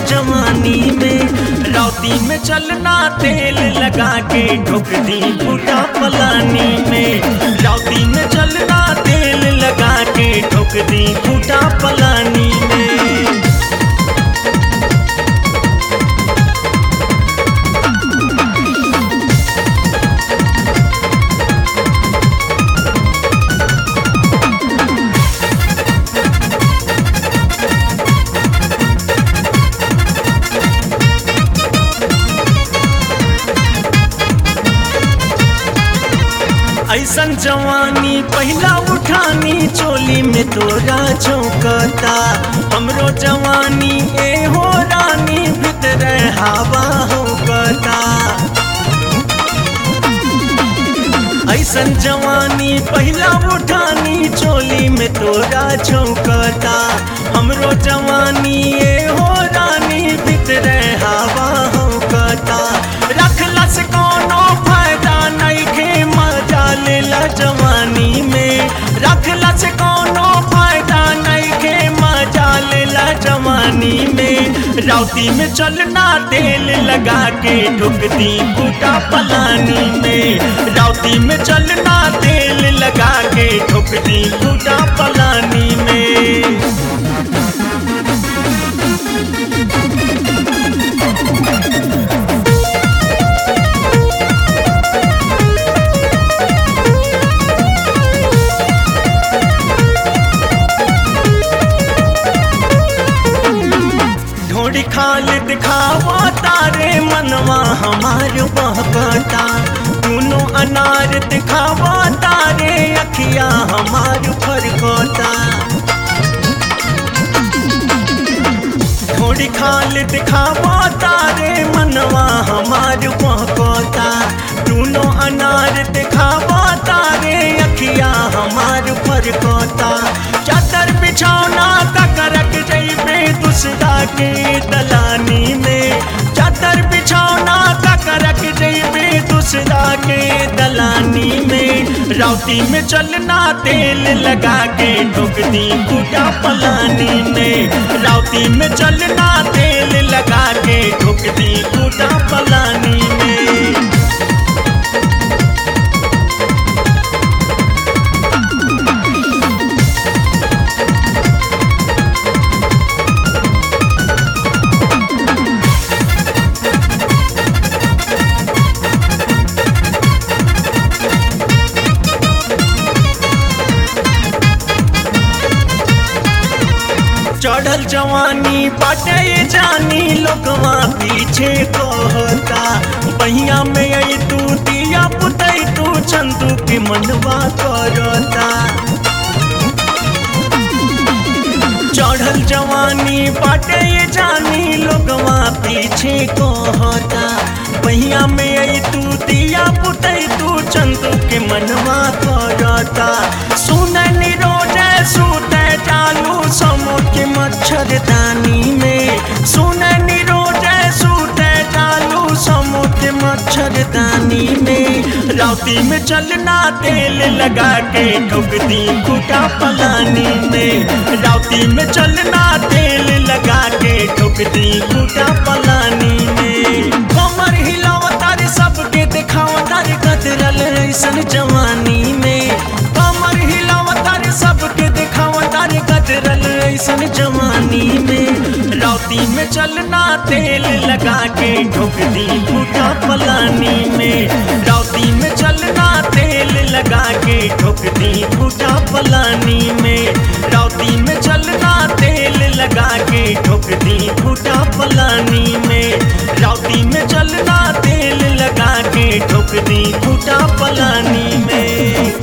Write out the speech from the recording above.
जवानी में रौती में चलना तेल लगा के ठोक दी फूटा पलानी में रौती में चलना तेल लगा के ठोक दी फूटा पलानी में ऐसन जवानी पहला उठानी चोली में तोरा चौकता हमरो जवानी ए हो रानी भीतर हवा होकता ऐसन जवानी पहला उठानी चोली में तोरा चौकता हमरो जवानी ए हो रानी भीतर हवा होकता रखला से कोनो फायदा नहीं खे मजा लेला जवानी में रखला से कोनो फायदा नहीं खे मजा लेला जवानी में राउती में चलना तेल लगा के ठुक दी बूटा पलानी में राउती में चलना तेल लगा के ठुक दी बूटा पलानी में ढोड़ी खाल दिखावा तारे मनवा हमार बहकता दोनों अनार दिखावा तारे अखिया हमार फरकता ढोड़ी खाल दिखावा तारे मनवा हमार बहकता दोनों अनार दिखावा तारे अखिया हमार फरकता चादर बिछौना तक रख जइबे दूसरा के दलानी में चादर बिछौना तक रख जइबे दूसरा के दलानी में राउती में चलना तेल लगा के ठोक दी बूटा पलानी में राउती में चलना तेल लगा के ठोक दी बूटा पलानी में चढ़ल जवानी बाटे जानी लोगवा पीछे कहता बहिया में आई तू दिया पुतई तू चंदू के मनवा करता चढ़ल जवानी बाटे जानी लोगवा पीछे कहता बहिया में आई तू दिया पुतई तू चंदू के मनवा करता सुन रोज सूत चालू समो के मच्छरदानी में सुन रोज सूत चालू समो के मच्छरदानी में राउती में चलना तेल लगा के ठोक दी खूटा पलानी में राउती में चलना तेल लगा के ठोक दी खूटा पलानी में कमर हिलावतार सबके दिखावतार कतरल ऐसन जवानी में कमर हिलावतार सबके दिखावतार कतरल ऐसन जवानी में राउती में चलना तेल लगा के ठोक दी फूटा पलानी में राउती में चलना तेल लगा के ठोक दी फूटा पलानी में राउती में चलना तेल लगा के ठोक दी फूटा पलानी में राउती में चलना तेल लगा के ठोक दी फूटा पलानी में